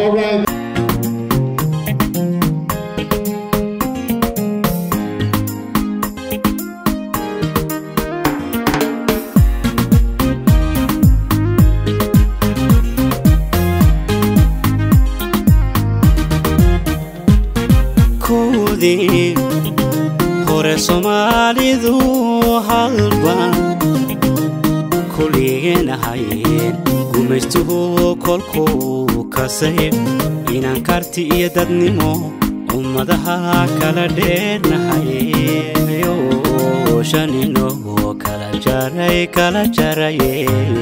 All right. koodii hore soomaalidu halban kulligeen ahayeen gumaystuhu kolkuu kasay inaan karti iyo dadnimo ummadaha kala dheernahayeyo shanino kala jaray kala jaraye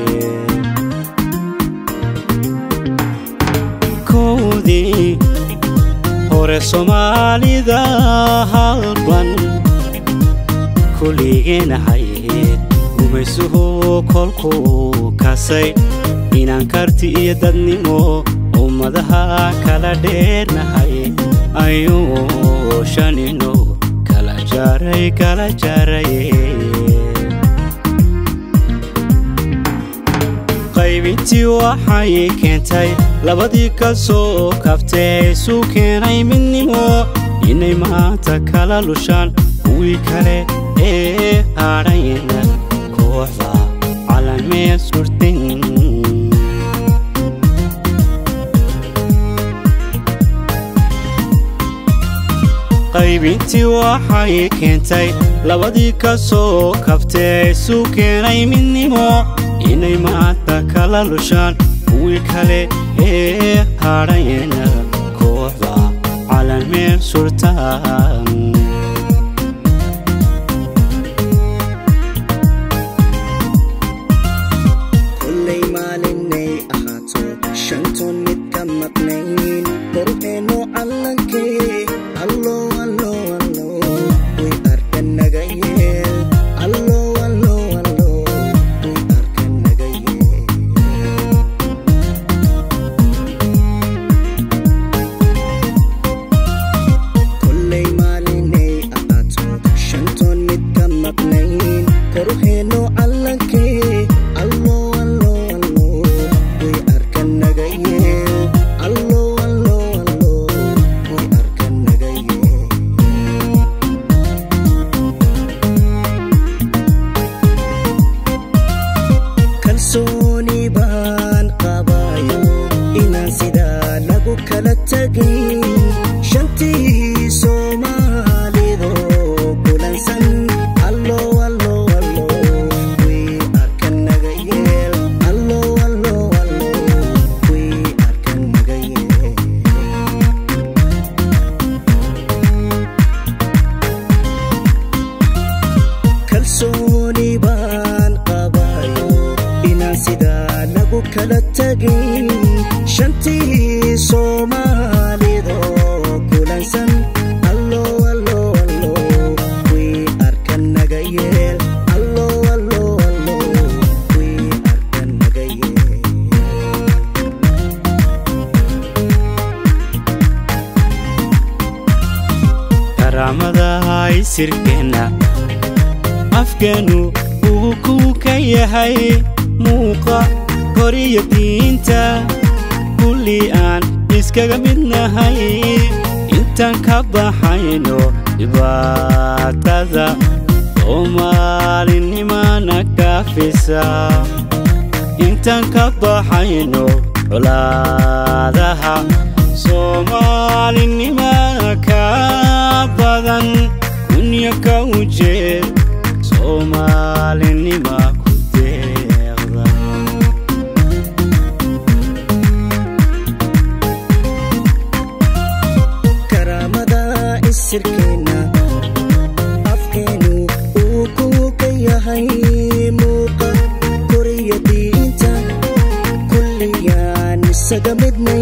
koodii hore soomaalida halban kulligeen ahayd gumaysuhu kolkuu kasay inaan karti iyo dadnimo ummadaha kala dheernahay ayuu shanino kala jaray kala jaraye qaybintii waxay keentay labadii ka soo kabtee isu keenay midnimo inay maanta kala lushaan kuwii kale ee hadhayna kooxda calanmee surtin qaybintii waxay keentay labadii ka soo kabtee isu keenay midnimo inay maanta kala lushaan kuwii kale ee hadhayna kooxda calanmeel surtaan kollay maalinay ahaato shantoon mid ka maqnayn korheeno callankee allo allo allo way arka naga yeel allo allo allo way arka naga yeel kollay maalinay ahaato shantoon mid ka maqnayn korheeno callankee allo allo allo way arka naga yeel allo allo allo way arka naga yeel kalsooni baan qabayo inaan sidaa lagu kala tegin shantii soomaalido kulansan allo allo allo way arka naga yeel allo allo allo way arka naga yeel kalsooni baan qabayo inaan sidaa lagu kala tegin shantii soomaalida kulansan allo allo allo way arka naga yeel allo allo allo way arka naga yeel karaamada isirkeenna afkeenu uu kuu ka yahay muuqa koriyo diinta kulli aan iskaga midnahay intaan ka baxayno dhibaatada soomaalinimana kaafisa intaan ka baxayno colaadaha soomaalinimana ka badan kunya ka ujeed soomaalinima ku deeqda karaamada isirkeenna afkeenu uu kuu ka yahay muuqa koriya diinta kulliyaan isaga midnay